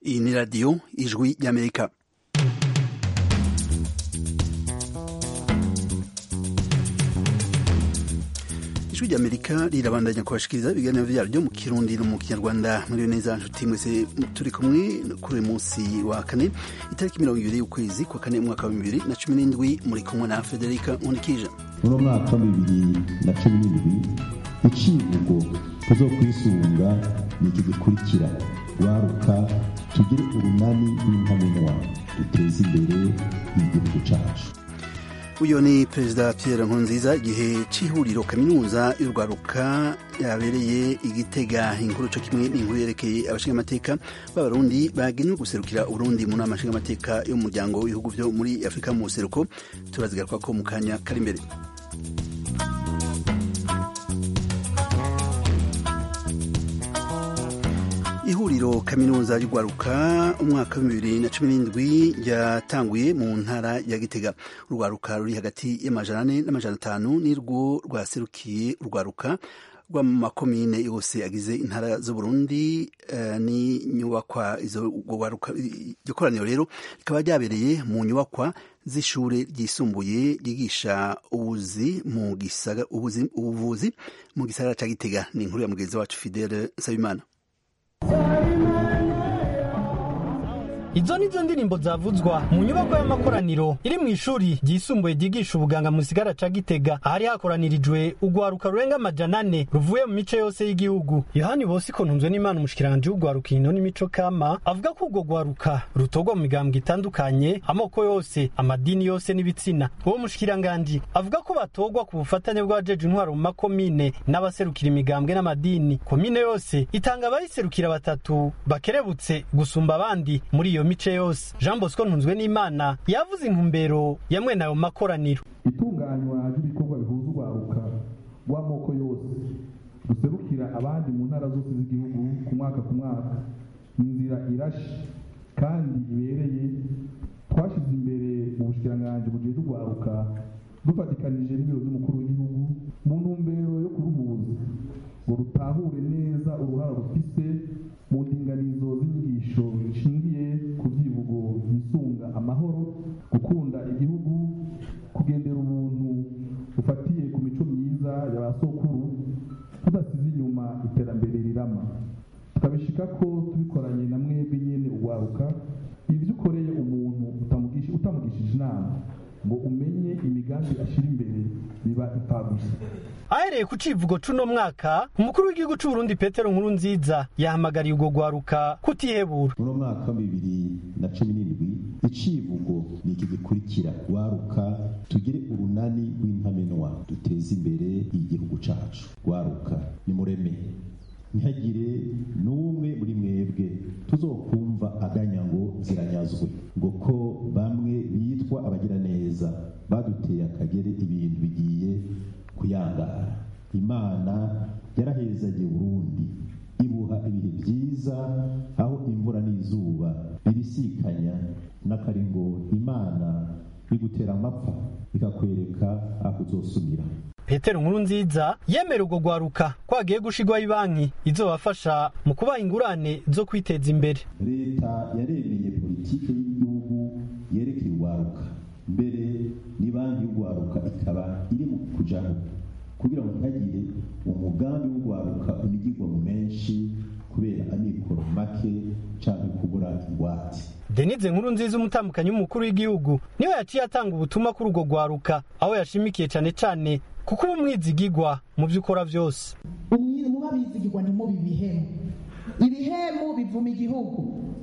Iyi ni radiyo ijwi ry'amerika ijwi ry'amerika rirabandanya kubashikiriza ibiganiro vyaryo mu kirundi no mu kinyarwanda muri neza nshuti mwese turi kumwe kuri uyu munsi wa kane itariki mirongo ibiri y'ukwezi kwa kane umwaka wa bibiri na cumi n'indwi muri kumwe na federika nkunikije muri mwaka wa bibiri na cumi n'indwi icivugo tuzokwisunga ni iki gikurikira waruka tugire urunani rw'intamenwa duteze imbere igihugu cacu uyu ni perezida Pierre Nkurunziza igihe c'ihuriro kaminuza y'urwaruka yabereye igitega inkuru co kimwe n'inkuru yerekeye abashingamateka b'abarundi bagenewe guserukira uburundi mu nama nshingamateka yo mu muryango w'ibihugu vyo muri afurika mu buseruko turazigaruka mu kanya kari imbere ihuriro kaminuza y'urwaruka umwaka wa bibiri na cumi n'indwi ryatanguye mu ntara ya gitega urwaruka ruri hagati y'amajana ane n'amajana atanu nirwo rwaserukiye urwaruka rw'amakomine yose agize intara z'uburundi uh, ni nyubakwa iryo koraniro rero rikaba ryabereye mu nyubakwa z'ishure ryisumbuye ryigisha ubuvuzi mu gisagara ca gitega ni inkuru ya mugenzi wacu fidele nsabimana izo nizo ndirimbo zavuzwa mu nyubako y'amakoraniro iri mu ishuri ryisumbuye ryigisha ubuganga mu gisigara ca gitega ahari hakoranirijwe urwaruka rurenga amajana ane ruvuye mu mice yose y'igihugu yohani bosiko ntunzwe n'imana umushikiranganje w'urwaruka ino n'imico kama avuga ko urwo rwaruka rutorwa mu migambwe itandukanye amoko yose amadini yose n'ibitsina uwo mushikiranganje avuga ko batorwa ku bufatanye bw'abajeje intwaro mu makomine n'abaserukira imigambwe n'amadini komine yose itanga abayiserukira batatu bakerebutse gusumba abandi muri iyo mice yose jean bosco ntunzwe n'imana yavuze intumbero ya mwene ayo makoraniro itunganywa ry'ibikorwa bihuza urwaruka rw'amoko yose ruserukira abandi mu ntara zose z'igihugu ku mwaka ku mwaka ni inzira irashe kandi ibereye twashyize imbere mu bushikiranganji bugiye urwaruka dufatikanije n'ibiro by'umukuru w'igihugu mu ntumbero yo kuruhuza ngo rutahure neza uruhara rufise mu ndinganizo z'inyigisho zishingiye ku byivugo yisunga amahoro gukunda igihugu kugendera ubuntu bufatiye ku mico myiza ya ba sokuru tudasize inyuma iterambere rirama tukabishika ko tubikoranye na mwebwe nyene urwaruka ibyo ukoreye umuntu utamugishije inama ngo umenye imigambi ashyira imbere biba ipfagusa ahereye ku civugo c'uno mwaka umukuru w'igihugu c'uburundi petero nkuru nziza yahamagariye urwo rwaruka kutihebura muri mwaka wa bibiri na cumi n'indwi icivugo ni iki gikurikira waruka tugire urunani rw'intamenwa duteze imbere igihugu cacu waruka nimureme ntihagire n'umwe muri mwebwe tuzokumva aganya ngo ziranyazwe ngo ko bamwe bitwa abagira neza baduteye akagere ibintu bigiye kuyangara imana yarahezagiye burundi ibuha ibihe byiza aho imvura n'izuba bibisikanya n'akari ngo imana igutera amapfa ikakwereka aho uzosumira petero nkuru nziza yemera urwo rwaruka ko hagiye gushirwaho ibanki izobafasha mu kubaha ingurane zo kwiteza imbere leta yaremeye politiki y'igihugu yerekeye urwaruka mbere ni banki y'urwaruka ikaba iri mu kujaho kugira ngo ntihagire umugambi w'urwaruka unigirwa mu menshi kubera amikoro make canke kubura ingwate denise nkuru nziza umutambukanyi w'umukuru w'igihugu niwe yaciye atanga ubutumwa kuri urwo rwaruka aho yashimikiye cane cane kuko uba umwizigigwa mu byo ukora byose muba bizigirwa ntimubi ibihemu ibihemu bivuma igihugu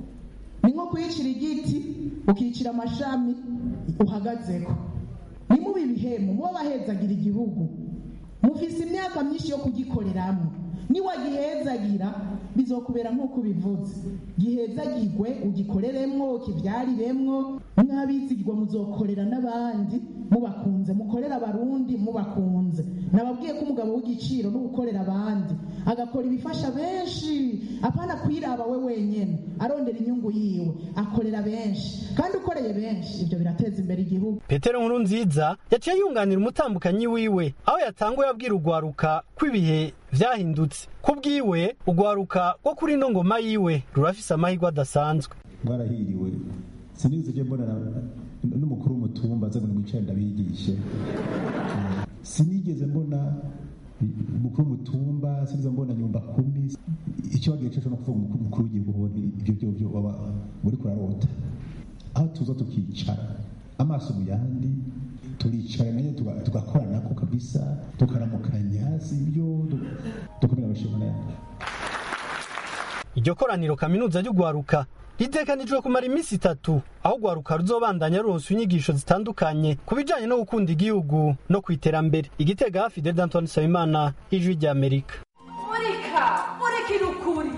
ni nko kwicira igiti ukicira amashami uhagazeko ntimubi ibihemu muba bahezagira igihugu mufise imyaka myinshi yo kugikoreramo niwagihezagira bizokubera nk'uko ubivuze gihezagirwe ugikoreremwo ukibyariremwo mwabizigirwa muzokorera n'abandi mubakunze mukorera abarundi mubakunze nababwiye ko umugabo w'igiciro no gukorera abandi agakora ibifasha benshi apana kwiraba we wenyene arondera inyungu yiwe akorera benshi kandi ukoreye benshi ibyo birateza imbere igihugu petero nkuru nziza yaciye yunganira umutambukanyi wiwe aho yatanguye abwira urwaruka ko ibihe vyahindutse ku bwiwe ugwaruka rwo kuri ino ngoma yiwe rurafise amahirwe adasanzwe mwarahiriwe sinigeze je mbona n'umukuru w'umutumba aza ngo nimwicare ndabigishe sinigeze mbona umukuru w'umutumba sinigeze mbona nyumba kumi icyo wagiye cyo no kuvuga umukuru w'igihugu ibyo byo byo waba muri kurarota aho tuza tukicara amaso mu yandi turicara nayo tugakorana ko kabisa tukaramukanya si ibyo dukomera abashimana yandi iryo koraniro kaminuza ry'ugwaruka ritekanijwe kumara iminsi itatu aho ugwaruka ruzobandanya ruronsa inyigisho zitandukanye ku bijanye no gukunda igihugu no ku iterambere igitega hafi de d'antoine nsabimana ijwi ry'amerika murika murikira ukuri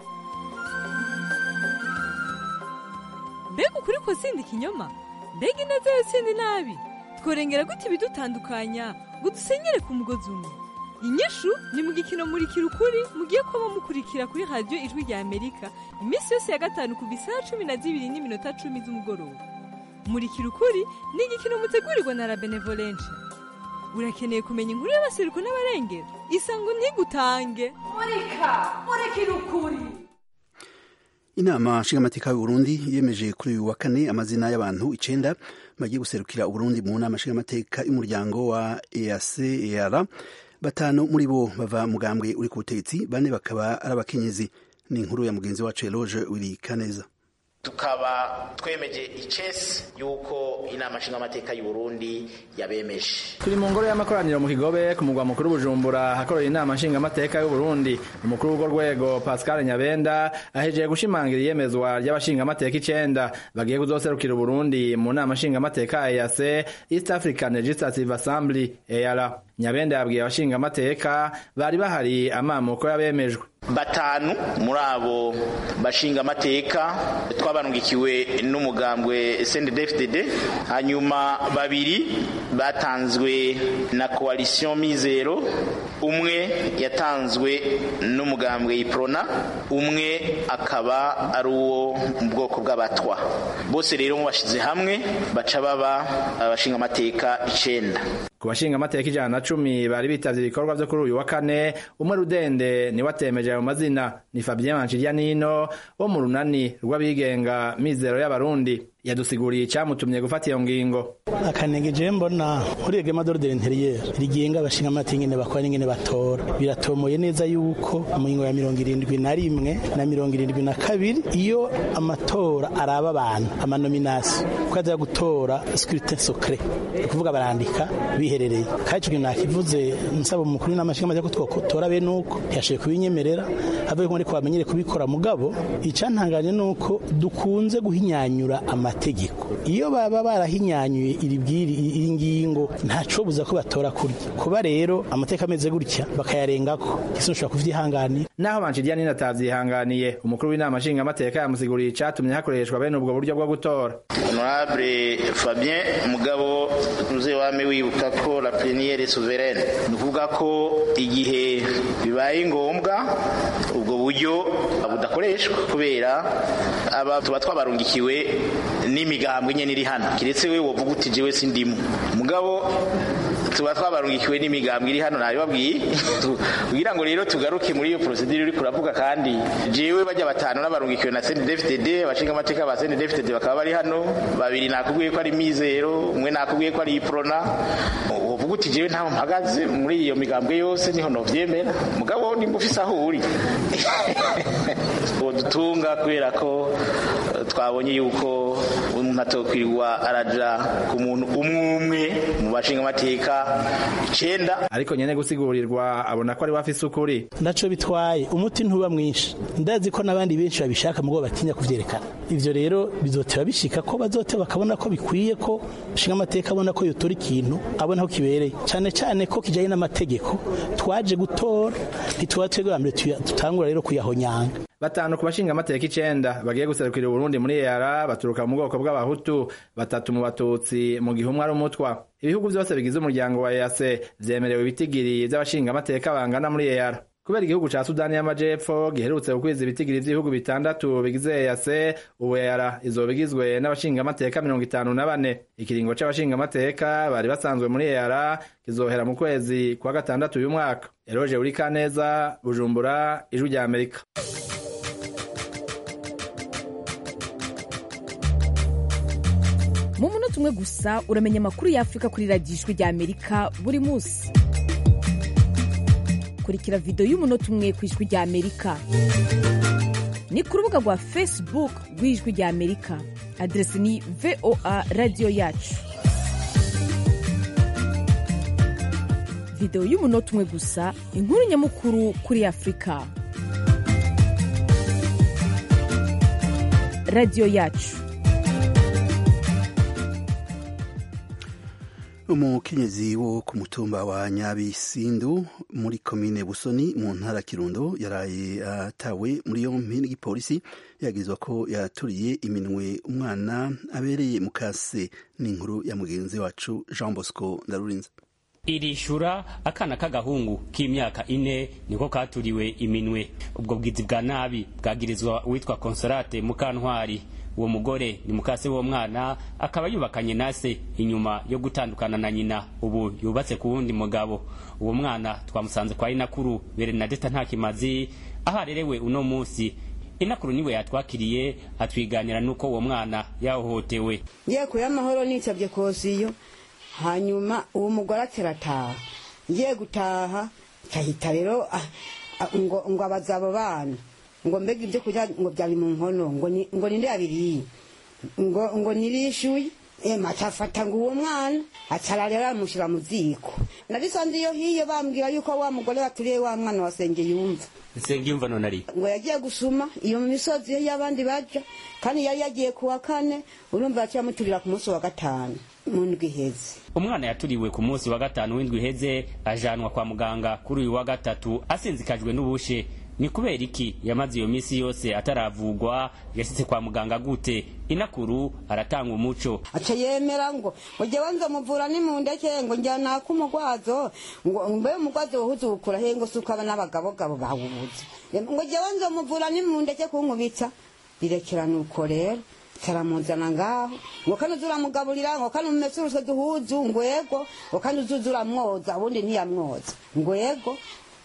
mbega ukuri kuzinda ikinyoma mbega ineza yotsinda inabi tworengera gute ibidutandukanya ngo dusenyere ku mugozi umwe inyishu ni mu gikino murikira ukuri mugiye kuba mukurikira kuri radiyo ijwi rya amerika iminsi yose ya gatanu ku isaha cumi na zibiri n'iminota cumi z'umugoroba murikira ukuri ni igikino mutegurirwa na la benevolence urakeneye kumenya inkuru y'abaseruko n'abarengera isango ntigutange murika murikira ukuri inama nshingamateka y'uburundi yemeje kuri uyu wa kane amazina y'abantu icenda bagiye guserukira uburundi mu nama nshingamateka y'umuryango wa eac batanu muri bo bava mugambwe uri ku butegetsi bane bakaba ari abakenyezi ni inkuru ya mugenzi wacu eloge wiri kaneza tukaba twemeje icesi yuko inama nshingamateka y'uburundi yabemeje turi mu ngoro y'amakoraniro mu kigobe ku mugwa mukuru bujumbura hakorera inama nshingamateka y'uburundi umukuru w'urwo rwego pascal nyabenda ahejeje gushimangira iyemezwa ry'abashingamateka icenda bagiye kuzoserukira uburundi mu nama nshingamateka eac east african legislative assembly eara nyabenda yabwiye abashingamateka bari bahari amamuko yabemejwe batanu muri abo bashinga amateka twabanungikiwe n'umugambwe CNDD-FDD hanyuma babiri batanzwe na coalition mizero umwe yatanzwe n'umugambwe iprona umwe akaba ari uwo mu bwoko bw'abatwa bose rero mubashize hamwe baca baba abashinga amateka icenda ku bashinga amateka ijana na cumi bari bitavye ibikorwa vyo kuri uyu wa kane umwe rudende niwe atemeje ayo mazina ni Fabien Manchirianino wo mu runani rw'abigenga mizero y'abarundi yadusiguriye icyamutumye gufata iyo ngingo akanenge je mbona muri reglement d'ordre intérieur rigenga abashinga amateka ingene bakora n'ingene batora biratomoye neza yuko mu ngingo ya mirongo irindwi na rimwe na mirongo irindwi na kabiri iyo amatora araba abantu amanominasi ko aza gutora scrutin secret ni ukuvuga barandika biherereye kandi ico kintu nakivuze nsaba umukuru w'inama nshingamateka ko twotora bene uko ntiyashoboye kubinyemerera avuye ko ariko bamenyere kubikora mugabo icantanganye nuko dukunze guhinyanyura amategeko iyo baba barahinyanyuye iri bwiri iyi ngingo ntacobuza ko batora kurya kuba rero amateka ameze gutya bakayarengako isi nshobora kuvyihanganira naho Manchirianino atavyihanganiye umukuru w'inama nshingamateka yamusiguriye icatumye hakoreshwa bene ubwo buryo bwo gutora honorable Fabien mugabo uze wame wibuka ko la plénière est souveraine ni ukuvuga ko igihe bibaye ngombwa ubwo buryo budakoreshwa kubera aba tuba twabarungikiwe n'imigambwe nyene iri hano kiretse we wovuga uti jewe sindimu mugabo tuba twabarungikiwe n'imigambwe iri hano nabibabwiye kugira ngo rero tugaruke muri iyo procedure uri kuravuga kandi jewe bajya batanu n'abarungikiwe na CNDD-FDD abashinga amateka ba CNDD-FDD bakaba bari hano babiri nakubwiye ko ari mizero umwe nakubwiye ko ari iprona uvuga uti jewe ntaho mpagaze muri iyo migambwe yose niho novyemera mugabo nimba ufise aho uri dutunga kubera ko twabonye yuko umuntu atokwirirwa araja ku muntu umwe umwe mu bashinga amateka icenda ariko nyene gusigurirwa abona ko ari wafise ukuri ndaco bitwaye umuti ntuba mwinshi ndazi ko n'abandi benshi babishaka mugo batinya kuvyerekana ivyo rero bizoteba bishika ko bazoteba bakabona ko bikwiye ko shinga amateka abona ko yotora ikintu abona ko kibereye cyane cyane ko kijanye n'amategeko twaje gutora ntituba twebwe mbere tutangura rero kuyahonyanga batanu ku bashinga amateka icenda bagiye guserukira Burundi muri EAR baturuka mu bwoko bw'abahutu batatu mu batutsi mu gihe umwe ari umutwa ibihugu byose bigize umuryango wa EAC vyemerewe ibitigiri vy'abashinga amateka bangana muri EAR kubera igihugu ca sudani y'amajepfo giherutse gukwiza ibitigiri vy'ibihugu bitandatu bigize EAC ubu EAR izoba igizwe n'abashingamateka mirongo itanu na bane ikiringo c'abashingamateka bari basanzwe muri EAR kizohera mu kwezi kwa gatandatu uyu mwaka eroje uri kaneza bujumbura ijwi rya amerika mu munota umwe gusa uramenya amakuru y'afurika kuri radiyo ijwi rya amerika buri munsi kurikira videwo y'umunota umwe ku ijwi rya amerika ni ku rubuga rwa facebook rw'ijwi rya amerika aderesi ni voa radiyo yacu videwo y'umunota umwe gusa inkuru nyamukuru kuri afurika radiyo yacu umukenyezi wo ku mutumba wa nyabisindu muri komine busoni mu ntara kirundo yaraye atawe muri yompi n'igipolisi yagizwa ko yaturiye iminwe umwana abereye mu kase n'inkuru ya mugenzi wacu jean bosco ndarurinze irishura akana k'agahungu k'imyaka ine niko katuriwe iminwe ubwo bwizi bwa nabi bwagirizwa uwitwa konsolate mukantwari uwo mugore ni mukase w'uwo mwana akaba yubakanye na se inyuma yo gutandukana na nyina ubu yubatse ku wundi mugabo uwo mwana twamusanze kwa inakuru berenadeta nta kimazi aho arerewe uno munsi inakuru niwe yatwakiriye atwiganira n'uko uwo mwana yahohotewe ngiye kuya amahoro nicabye kosiyo hanyuma uwo mugore aterataha ngiye gutaha kahita rero ngo ngo abaza abo bana ngo mbega ibyo kurya ngo byari mu nkono ngo ni ngo ninde yabiriye ngo ngo nirishuye ema atafata ngo uwo mwana acara rero amushyira mu ziko nabisanze iyo hiye bambwira yuko wa mugore baturiye wa mwana wa senge yumva senge yumva none ari ngo yagiye gusuma iyo mu misozi iyo y'abandi baja kandi yari yagiye ku wa kane urumva yaciye amuturira ku munsi wa gatanu mu ndwi iheze umwana yaturiwe ku munsi wa gatanu w'indwi iheze ajanwa kwa muganga kuri uyu wa gatatu asinzikajwe n'ubushe ni kubera iki yamaze iyo minsi yose ataravugwa yashitse kwa muganga gute inakuru aratanga umuco aca yemera ngo ngo jewe nzomuvura ni mu ndeke ngo njyana kumugwazo ngo mbe umugwazo wohuze ukura he ngo suko aba n'abagabogabo bawubuze ngo jewe nzomuvura ni mu ndeke kunkubitsa birekera nuko rero taramuzana ngaho ngo kano uzuramugaburira ngo kano umese uruswe duhuzu ngo yego ngo kano uzuza uramwoza ubundi ntiyamwoza ngo yego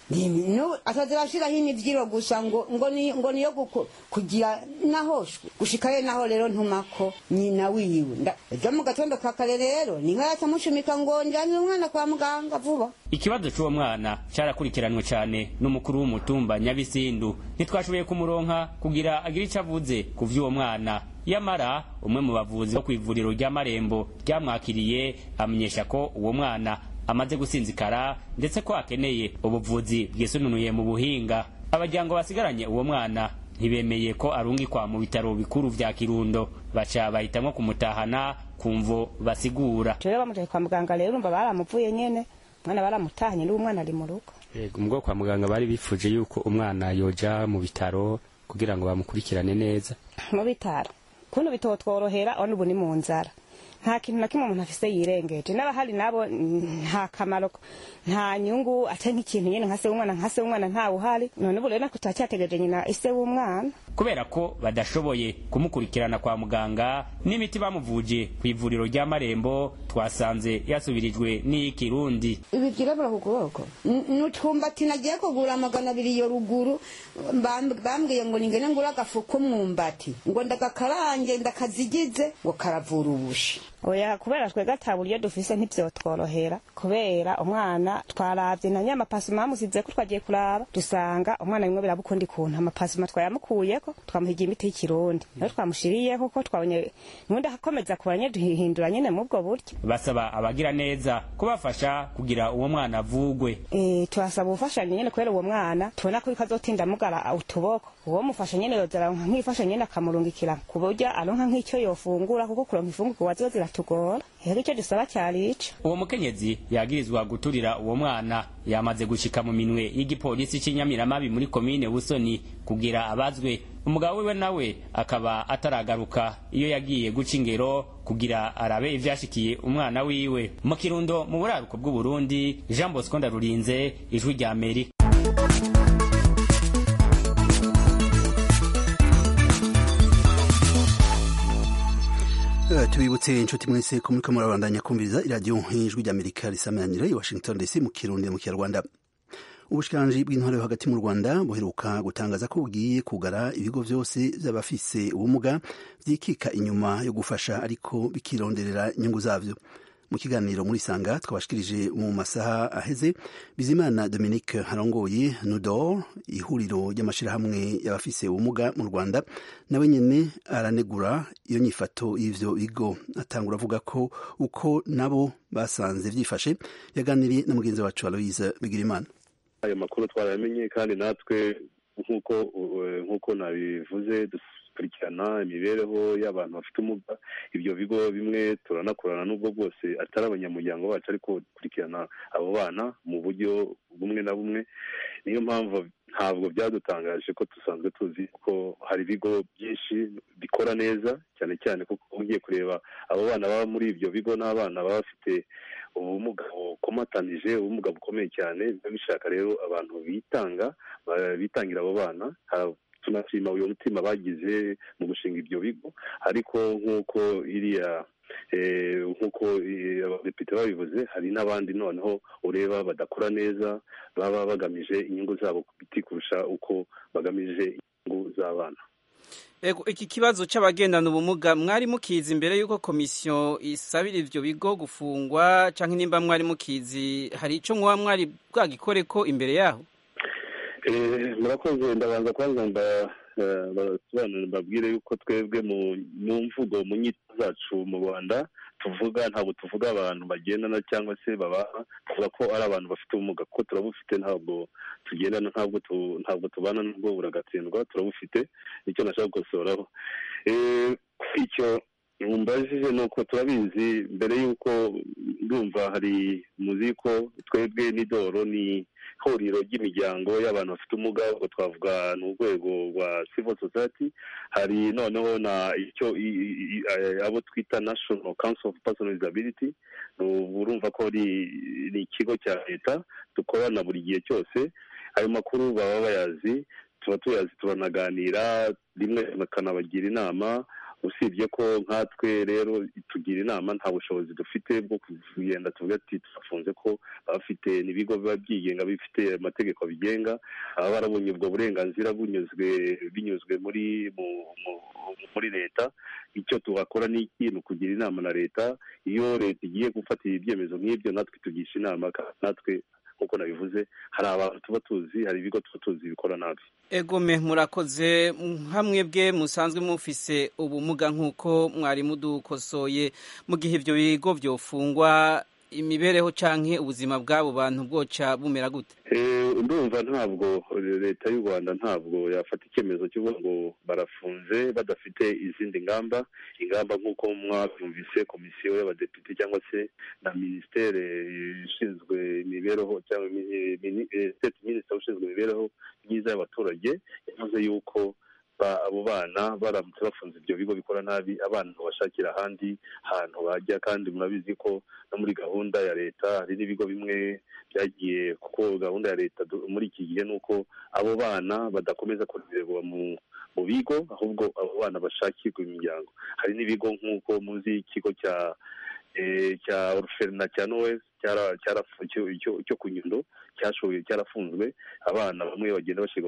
atazirashiraho imivyiro gusa ngo ngo ni ngo niyo kugira nahoshwe gushikayo naho rero ntumako nyina wiwe ejo mu gatondo ka kare rero ni nka yatamushimika ngo njyane umwana kwa muganga vuba ikibazo c'uwo mwana carakurikiranwe cane n'umukuru w'umutumba nyabisindu ntitwashoboye kumuronka kugira agire ico avuze ku vy'uwo mwana yamara umwe mu bavuzi bo kw'ivuriro ry'amarembo ryamwakiriye amenyesha ko uwo mwana amaze gusinzikara ndetse ko akeneye ubuvuzi bwisununuye mu buhinga abajyango basigaranye uwo mwana ntibemeye ko arungikwa mu bitaro bikuru vya kirundo baca bahitamwo kumutahana kumvo basigura rero bamujanye kwa muganga rero urumva baramuvuye nyene umwana baramutahanye n'uwo mwana ari mu rugo yego ubwo kwa muganga bari bifuje yuko umwana yoja mu bitaro kugira ngo bamukurikirane neza mu bitaro kuno bitotworohera ono ubu ni mu nzara nta kintu na kimwe umuntu afise yirengeje n'abahari nabo nta kamaro nta nyungu ate nk'ikintu nyene nka se w'umwana nka se w'umwana ntawe uhari none ubu rero nako turacyategereje nyina ise w'umwana kubera ko badashoboye kumukurikirana kwa muganga n'imiti bamuvuje ku ivuriro ry'amarembo twasanze yasubirijwe n'iy'ikirundi ibi byirabura ku kuboko n'utwumbati nagiye kugura magana abiri iyo ruguru bambwiye ngo ningene ngura agafu k'umwumbati ngo ndagakarange ndakazigize ngo karavura ubushi oya kubera twe gata buryo dufise ntivyotworohera kubera umwana twaravye na nyamapasuma bamusize ko twagiye kuraba dusanga umwana bimwe birabukundi kuntu amapasuma twayamukuyeko twamuhigiye imiti y'ikirundi rero twamushiriyeko ko twabonye nundi akomeza kubanye duhindura nyene mubwo buryo basaba abagira neza kubafasha kugira uwo mwana avugwe eh turasaba ubufashanyo nyene kubera uwo mwana tubona ko kazotinda mugara utuboko uwo mufasha nyene yozara nk'ifasha nyene akamurungikira ku buryo aronka nk'icyo yofungura kuko kuronka ifungurwa ziba ziratugora rero icyo dusaba cyari ico uwo mukenyezi yagirizwa guturira uwo mwana yamaze gushika mu minwe y'igipolisi c'inyamiramabi muri komine busoni kugira abazwe umugabo wiwe nawe akaba ataragaruka iyo yagiye guca ingero kugira arabe ivyashikiye umwana wiwe mu kirundo mu buraruko bw'uburundi jean bosco ndarurinze ijwi rya amerika tubibutse inshuti mwese ko muriko murabandanya kumviriza iradiyo nk'ijwi ry'amerika risamanira i washington dc mu kirundi mu kinyarwanda ubushikiranganji bw'intwaro yo hagati mu rwanda buheruka gutangaza ko bugiye kugara ibigo vyose vy'abafise ubumuga vyikika inyuma yo gufasha ariko bikironderera inyungu zavyo mu kiganiro muri sanga twabashikirije mu masaha aheze bizimana dominique harongoye nudor ihuriro ry'amashirahamwe y'abafise ubumuga mu rwanda nawe nyene aranegura iyo nyifato y'ivyo bigo atangura avuga ko uko nabo basanze vyifashe yaganiriye na mugenzi wacu aloise bigirimana ayo makuru twarayamenye kandi natwe nk'uko nk'uko nabivuze dukurikirana imibereho y'abantu bafite ubumuga ibyo bigo bimwe turanakorana n'ubwo bwose atari abanyamuryango bacu ariko dukurikirana abo bana mu buryo bumwe na bumwe niyo mpamvu ntabwo byadutangaje ko dusanzwe tuzi ko hari ibigo byinshi bikora neza cyane cyane kuko ugiye kureba abo bana baba muri ibyo bigo n'abana baba bafite ubumuga bukomatanije ubumuga bukomeye cyane biba bishaka rero abantu bitanga bitangira abo bana tunashima uyu mutima bagize mu gushinga ibyo bigo ariko nk'uko iriya nk'uko abadepite babivuze hari n'abandi noneho ureba badakora neza baba bagamije inyungu zabo ku biti kurusha uko bagamije inyungu z'abana Ego iki kibazo c'abagendana ubumuga mwari mukizi imbere yuko komisiyo isabira ivyo bigo gufungwa canke nimba mwari mukizi hari ico mwoba mwari bwagikoreko imbere yaho murakoze ndabanza kwanza basobanurira mbabwire yuko twebwe mu mvugo mu nyito zacu mu rwanda tuvuga ntabwo tuvuga abantu bagendana cyangwa se babaha tuvuga ko ari abantu bafite ubumuga kuko turabufite ntabwo tugendana ntabwo ntabwo tubana n'ubwo buragatsindwa turabufite nicyo nashaka gukosoraho icyo mumbajije ni uko turabizi mbere y'uko ndumva hari muzi ko twebwe n'idoro ni ihuriro ry'imiryango y'abantu bafite ubumuga ubwo twavuga ni urwego rwa civil society hari noneho na icyo abo twita national council of personal disability urumva ko ni ikigo cya leta dukorana buri gihe cyose ayo makuru baba bayazi tuba tuyazi turanaganira rimwe bakanabagira inama usibye ko nkatwe rero tugira inama nta bushobozi dufite bwo kugenda tuvuga ati turafunze ko bafite n'ibigo biba byigenga bifite amategeko bigenga baba barabonye ubwo burenganzira bunyuzwe binyuzwe muri muri leta icyo tuhakora ni iki ni ukugira inama na leta iyo leta igiye gufatira ibyemezo nk'ibyo natwe tugisha inama natwe nk'uko nabivuze hari abantu tuba tuzi hari ibigo tuba tuzi bikora nabi egome murakoze hamwe bwe musanzwe mufise ubumuga nk'uko mwari mudukosoye mu gihe ibyo bigo byofungwa imibereho canke ubuzima bw'abo bantu bwoca bumera gute ndumva ntabwo leta y'u rwanda ntabwo yafata icyemezo cy'uko ngo barafunze badafite izindi ngamba ingamba nk'uko mwabyumvise komisiyo y'abadepite cyangwa se na minisiteri ishinzwe imibereho cyangwa state minisitiri ushinzwe imibereho myiza y'abaturage yavuze yuko abo bana baramutse bafunze ibyo bigo bikora nabi abana bashakira ahandi hantu bajya kandi murabizi ko no muri gahunda ya leta hari n'ibigo bimwe byagiye kuko gahunda ya leta muri iki gihe ni uko abo bana badakomeza kurererwa mu mu bigo ahubwo abo bana bashakirwa imiryango hari n'ibigo nk'uko muzi ikigo cya cya oruferina cya nowesi cyo ku nyundo cyashoboye cyarafunzwe abana bamwe bagenda bashyirwa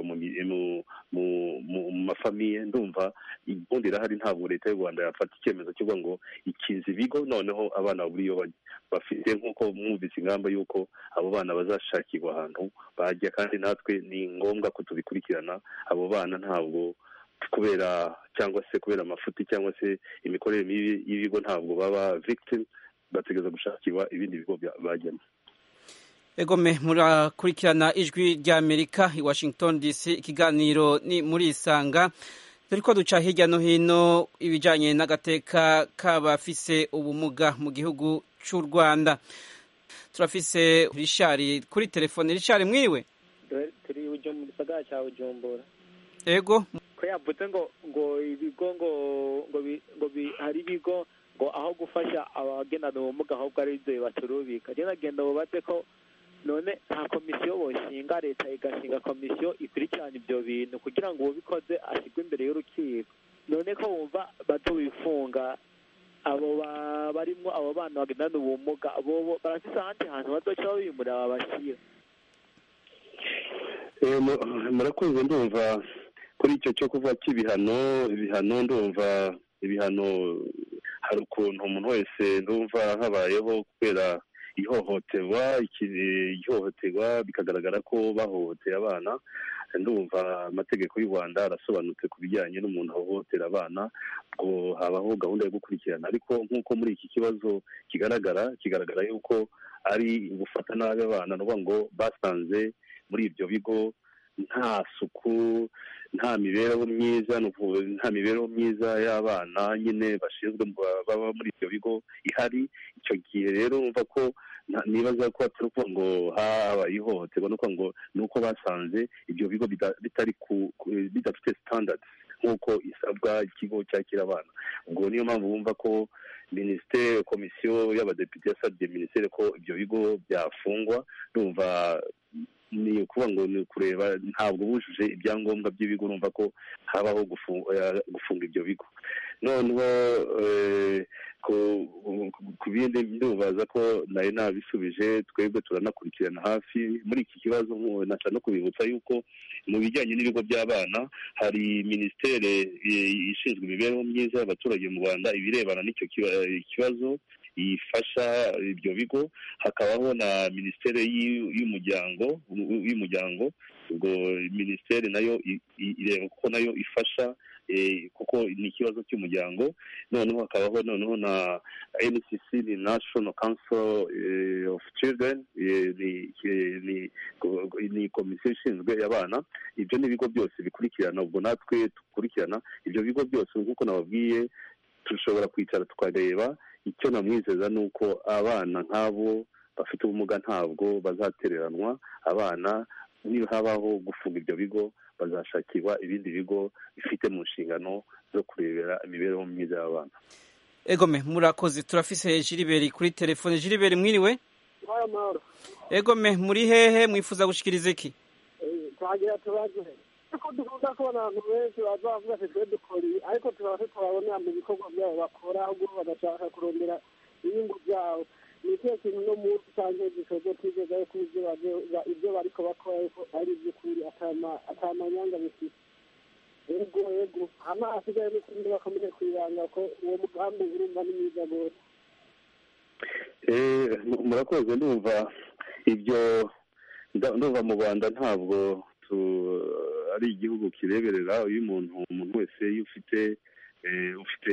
mu mafamiye ndumva ubundi irahari ntabwo leta y'u rwanda yafata icyemezo kivuga ngo ikiza ibigo noneho abana babura iyo bajya bafite nk'uko mwumvise ingamba y'uko abo bana bazashakirwa ahantu bajya kandi natwe ni ngombwa ko tubikurikirana abo bana ntabwo kubera cyangwa se kubera amafuti cyangwa se imikorere mibi y'ibigo ntabwo baba victim bategereza gushakirwa ibindi bigo bajyamo egome murakurikirana ijwi ry'amerika i washington dc ikiganiro ni muri isanga turi ko duca hirya no hino ibijyanye n'agateka k'abafise ubumuga mu gihugu cy'u rwanda turafise rishari kuri telefone rishari mwiriwe turi mu gisagara cya bujumbura ego ko yavuze ngo ngo ibigo ngo ngo ngo hari ibigo ngo aho gufasha abagendana ubumuga ahubwo ari ibyo bibaturubika rero nagenda bubaze ko none nta komisiyo boshinga leta igashinga komisiyo ikurikirana ibyo bintu kugira ngo uwabikoze ashyirwe imbere y'urukiko none ko wumva batubifunga abo ba- barimwo abo bana bagendana ubumuga bobo barafise ahandi hantu bazoca babimurira babashira Eh, mu- murakoze ndumva kuri icyo cyo kuvuga cy'ibihano ibihano ndumva ibihano hari ukuntu umuntu wese ndumva habayeho kubera ihohoterwa iki- ihohoterwa bikagaragara ko bahohoteye abana ndumva amategeko y'u rwanda arasobanutse ku bijyanye n'umuntu ahohotera abana ngo habaho gahunda yo gukurikirana ariko nk'uko muri iki kibazo kigaragara kigaragara yuko ari gufata nabi abana ni ukuvuga ngo basanze muri ibyo bigo nta suku nta mibereho myiza ni ukuvuga nta mibereho myiza y'abana nyine bashinzwe mu- baba muri ibyo bigo ihari icyo gihe rero umva ko nta- nibaza ko atari ukuvuga ngo habaye ihohoterwa ni ukuvuga ngo ni uko basanze ibyo bigo bida- bitari ku ku- bidafite standards nk'uko isabwa ikigo cyakira abana ubwo niyo mpamvu bumva ko minisiteri komisiyo y'abadepite yasabye minisiteri ko ibyo bigo byafungwa ndumva ni ukuvuga ngo ni ukureba ntabwo bujuje ibyangombwa by'ibigo urumva ko habaho gufu- eh, gufunga ibyo bigo noneho eh, ku- ku bindi ndubaza ko nari nabisubije twebwe turanakurikirana hafi muri iki kibazo nku- nasa no kubibutsa yuko mu bijyanye n'ibigo by'abana hari minisiteri eh, ishinzwe imibereho myiza y'abaturage mu rwanda ibirebana n'icyo kiba- kibazo ifasha ibyo bigo hakabaho na minisiteri y'u- y'umuryango y'umuryango ubwo minisiteri nayo i- i- ireba ko nayo ifasha eh, kuko ni ikibazo cy'umuryango noneho hakabaho noneho na ncc ni national council eh, of children eh, ni eh, ni ni komisiyo ishinzwe abana ibyo ni ibigo byose bikurikirana ubwo natwe dukurikirana ibyo bigo byose nk'uko nababwiye dushobora kwicara tukareba icyo namwizeza ni uko abana nk'abo bafite ubumuga ntabwo bazatereranwa abana niba habaho gufunga ibyo bigo bazashakirwa ibindi bigo bifite mu nshingano zo kurebera imibereho myiza y'abana egome murakoze turafise jiriberi kuri telefone jiriberi mwiriwe amahoro egome muri hehe mwifuza gushikiriza iki twagira tubaze ariko dukunda kubona abantu benshi baza bavuga ati twe dukora ibi ariko tukaba tutababonera mu bikorwa byabo bakora ahubwo bagashaka kurondera inyungu byabo ni ikihe kintu no munsi cyangwa gisozo twizeza yuko ibyo baje- ibyo bariko bakora yuko ari iby'ukuri atama- atamanyanga bifite ego ego hama hasigaye n'ukundi bakomeje kwibanga ko uwo mugambi urumva ni mwiza rwose Eh, mu- murakoze ndumva ibyo nda- ndumva mu rwanda ntabwo tu- ari igihugu kireberera iyo umuntu umuntu wese iyo ufite eh, ufite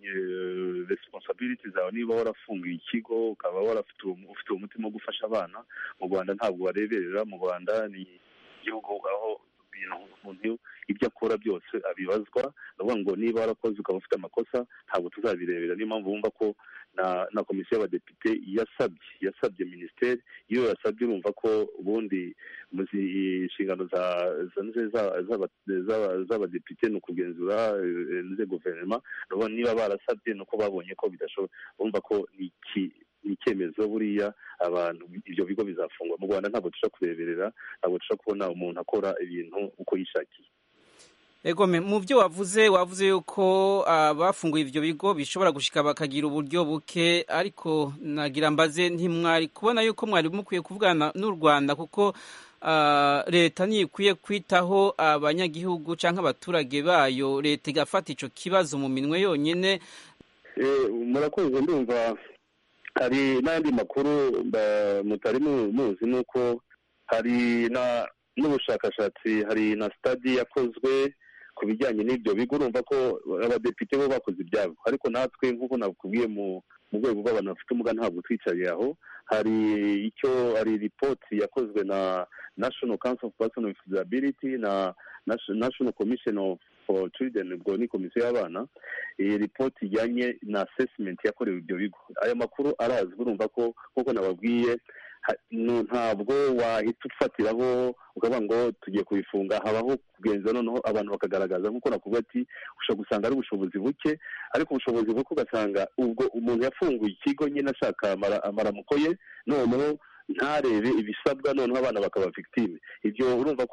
eh, responsibility zawe niba warafunguye ikigo ukaba warafite uwo- ufite umutima wo gufasha abana mu rwanda ntabwo bareberera mu rwanda ni igihugu aho ibintu umuntu ibyo akora byose abibazwa ni ukuvuga ngo niba warakoze ukaba ufite amakosa ntabwo tuzabirebera niyo mpamvu wumva ko na na komisiyo y'abadepite yasabye yasabye minisiteri iyo yasabye urumva ko ubundi mu zi- inshingano za za- za- z'aba- z'aba- z'abadepite ni ukugenzura eh, ze guverinoma urabona niba barasabye ni uko babonye ko bidashoboka urumva ko ni iki ni icyemezo buriya abantu ibyo bigo bizafungwa mu rwanda ntabwo dushobora kureberera ntabwo dushobora kubona umuntu akora ibintu uko yishakiye egome mu byo wavuze wavuze yuko abafunguye ibyo bigo bishobora gushika bakagira uburyo buke ariko nagira mbaze ntimwari kubona yuko mwari mukwiye kuvugana n'u rwanda kuko ah, leta ntikwiye kwitaho abanyagihugu cyangwa abaturage bayo leta igafata icyo kibazo mu minwe yonyine Eh, murakoze ndumva hari n'andi makuru mba- mutari mu- muzi ni uko hari na n'ubushakashatsi hari na stadi yakozwe ku bijyanye n'ibyo bigo urumva ko abadepite bo bakoze ibyabo ariko natwe nk'uko nakubwiye mu mu rwego rw'abantu bafite ubumuga ntabwo twicariye aho hari icyo hari ripoti yakozwe na national council of person with disability na Nation- national commission of for children ubwo ni komisiyo y'abana iyi ripoti ijyanye na assessment yakorewe ibyo bigo aya makuru arazwi urumva ko nk'uko nababwiye ha- nu- ntabwo wahita ufatiraho ukavuga ngo tugiye kubifunga habaho kugenza noneho abantu bakagaragaza nk'uko nakubwira ati ushobora gusanga ari ubushobozi buke ariko ubushobozi buke ugasanga ubwo umuntu yafunguye ikigo nyine ashaka amara- amaramuko ye noneho ntarebe ibisabwa noneho abana bakaba victime ibyo urumva ko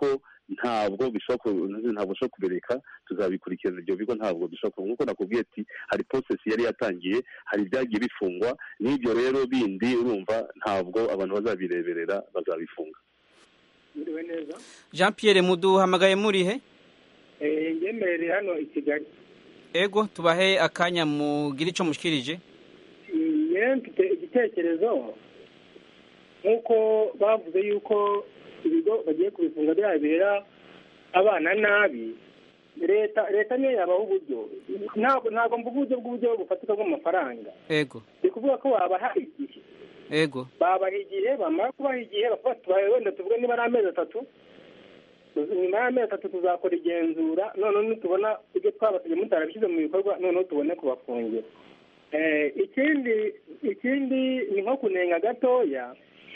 ntabwo bishobora ku- ntabwo bishobora kubireka tuzabikurikirana ibyo bigo ntabwo bishobora kuba nk'uko nakubwiye ati hari process yari yatangiye hari ibyagiye bifungwa n'ibyo rero bindi urumva ntabwo abantu bazabireberera bazabifunga Mwiriwe neza jean pierre muduhamagaye murihe Eh, ngemerere hano i kigali ego tubahe akanya mugire ico mushikirije yewe mfite igitekerezo nk'uko bavuze yuko ibigo bagiye kubifunga byabera abana nabi leta leta niyo yabaha uburyo ntabwo ntabwo mvuga uburyo bw'uburyo bufatika bw'amafaranga ego ni kuvuga ko babaha igihe ego babaha igihe bamara kubaha igihe bakavuga ati "Tubaye wenda tuvuge niba ari amezi atatu nyuma y'amezi atatu tuzakora igenzura noneho nitubona ibyo twabasabye mutarabishyize mu bikorwa noneho tubone kubafungira Eh, ikindi ikindi ni nko kunenga gatoya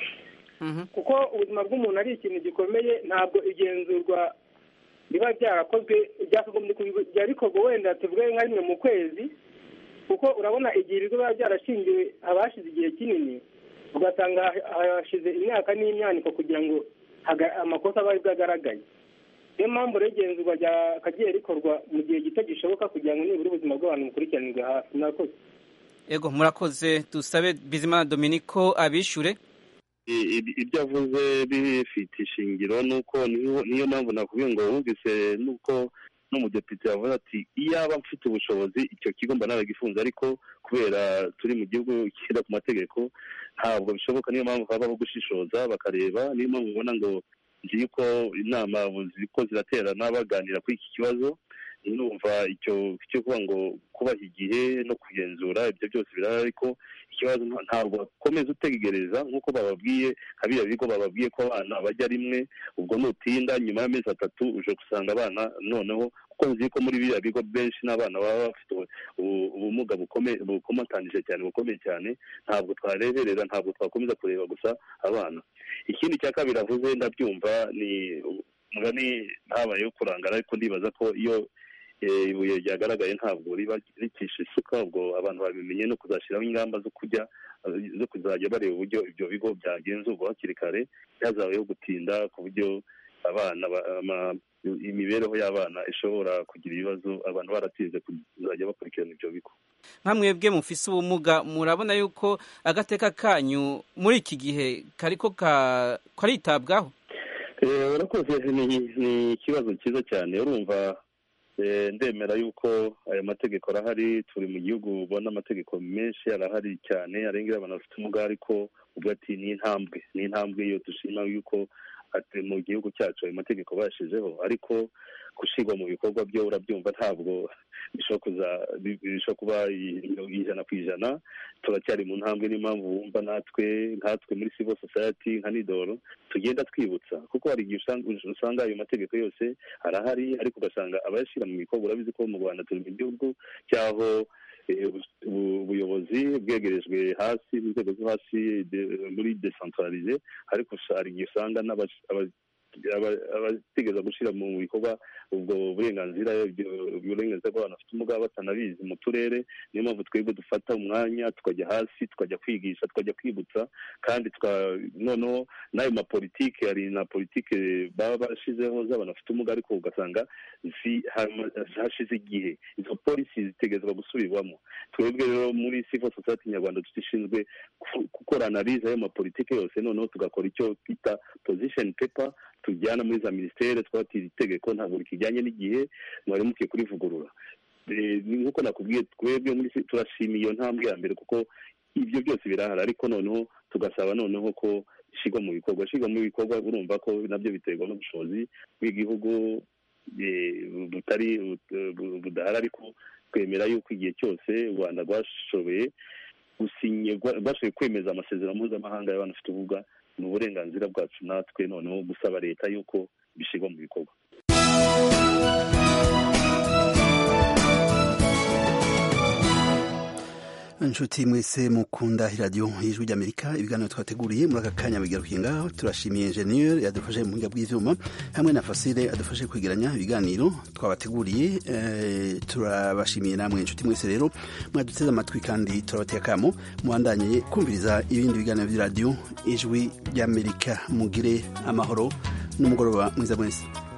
kuko ubuzima bw'umuntu ari ikintu gikomeye ntabwo igenzurwa riba ryarakozwe ryakagombye kubi- ryari rikorwa wenda tuvuge nka rimwe mu kwezi kuko urabona igihe ibigo biba byarashingiwe abashize igihe kinini ugasanga ha- hashize imyaka n'imyaniko kugira ngo haga- amakosa aba aribwo agaragaye niyo mpamvu rero igenzurwa ryakagiye rikorwa mu gihe gito gishoboka kugira ngo nibura ubuzima bw'abantu bukurikiranirwe hafi murakoze ego murakoze dusabe bizimana dominico abishure I- i- ibyo avuze bifite ishingiro nuko niyo niyo mpamvu nakubwiye ngo wumvise nuko n'umudepite yavuze ati iyaba mfite ubushobozi icyo kigo mba naragifunze ariko kubera turi mu gihugu gishyira ku mategeko ntabwo bishoboka niyo mpamvu habaho gushishoza bakareba niyo mpamvu ubona ngo ngiye ko inama ziko ziraterana baganira kuri iki kibazo numva icyo cyo kuvuga ngo kubaha igihe no kugenzura ibyo byose birahari ariko ikibazo nta- ntabwo bakomeza utegereza nk'uko bababwiye nka biriya bigo bababwiye ko abana bajya rimwe ubwo nutinda nyuma y'amezi atatu uje gusanga abana noneho kuko nzi ko muri biriya bigo benshi n'abana baba bafite ubu- ubu- ubumuga bukomeye bukomatanije cyane bukomeye cyane ntabwo twareberera ntabwo twakomeza kureba gusa abana ikindi cya kabiri avuze ndabyumva ni mugani habayeho kurangara ariko ndibaza ko iyo eh, ibuye ryagaragaye ntabwo riba rikisha isuka ubwo abantu babimenye no kuzashyiraho ingamba zo kujya eh, zo kuzajya bareba uburyo ibyo bigo byagenzurwa hakiri kare byazabayeho gutinda ku buryo abana ba- ama- imibereho y'abana ishobora kugira ibibazo abantu baratinze kuzajya bakurikirana ibyo bigo nka mwebwe mufise ubumuga murabona yuko agateka kanyu muri iki gihe kariko ka- karitabwaho Eh, urakoze ni ni ikibazo cyiza cyane urumva eh, ndemera yuko aya mategeko arahari turi mu gihugu ubona amategeko menshi arahari cyane arengera abantu bafite ubumuga ariko ubwo ati ni intambwe ni intambwe iyo dushima yuko ati mu gihugu cyacu ayo mategeko bashizeho ariko gushyirwa mu bikorwa byo urabyumva ntabwo bishobora kuza bi- bishobora kuba i- ijana ku ijana turacyari mu ntambwe niyo mpamvu wumva natwe nkatwe muri civil society nka nidoro tugenda twibutsa kuko hari igihe usanga usanga ayo mategeko yose arahari ariko ugasanga abayashyira mu bikorwa urabizi ko mu rwanda turi mu gihugu cyaho eh, ubu- ubu- ubuyobozi bwegerejwe hasi mu nzego zo hasi de- muri decentralize ariko usa- hari igihe usanga n'abas- aba- aba- abategeza gushyira mu bikorwa ubwo burenganzira ibyo- uburenganzira bw'abantu bafite ubumuga batanabizi mu turere niyo mpamvu twebwe dufata umwanya tukajya hasi tukajya kwigisha tukajya kwibutsa kandi tuka- noneho n'ayo mapolitike hari na politike baba barashizeho z'abantu bafite ubumuga ariko ugasanga zi- hama- hashize igihe izo polisi zitegerezwa gusubirwamo twebwe rero muri civil society nyarwanda dushinzwe gu- gukora analize y'ayo mapolitike yose noneho tugakora icyo twita position paper tujyana muri za minisiteri twatira itegeko ntabwo rikijyanye n'igihe mwari mukwiye kurivugurura Eh, ni nk'uko nakubwiye twebwe muri ci- turashimiye iyo ntambwe ya mbere kuko ibyo byose birahari ariko noneho tugasaba noneho ko ishyirwa mu bikorwa ishyirwa mu bikorwa urumva ko nabyo biterwa n'ubushobozi bw'igihugu eh, butari but- bu- budahari ariko twemera yuko igihe cyose u rwanda rwashoboye gusinye rwa- rwashoboye kwemeza amasezerano mpuzamahanga y'abantu bafite ubumuga ni uburenganzira bwacu natwe noneho gusaba leta yuko bishyirwa mu bikorwa inshuti mwese mukunda iradiyo y'ijwi ry'amerika ibiganiro twateguriye muri aka kanya bigarukiye ngaho turashimiye enjeniyeri yadufashe mu buhinga bw'ibyuma hamwe na fasile adufashe kwegeranya ibiganiro twabateguriye eh, turabashimiye namwe inshuti mwese rero mwaduteze amatwi kandi turabateye akamo muhandanye kumviriza ibindi biganiro by'iradiyo ijwi ry'amerika mugire amahoro n'umugoroba mwiza mwese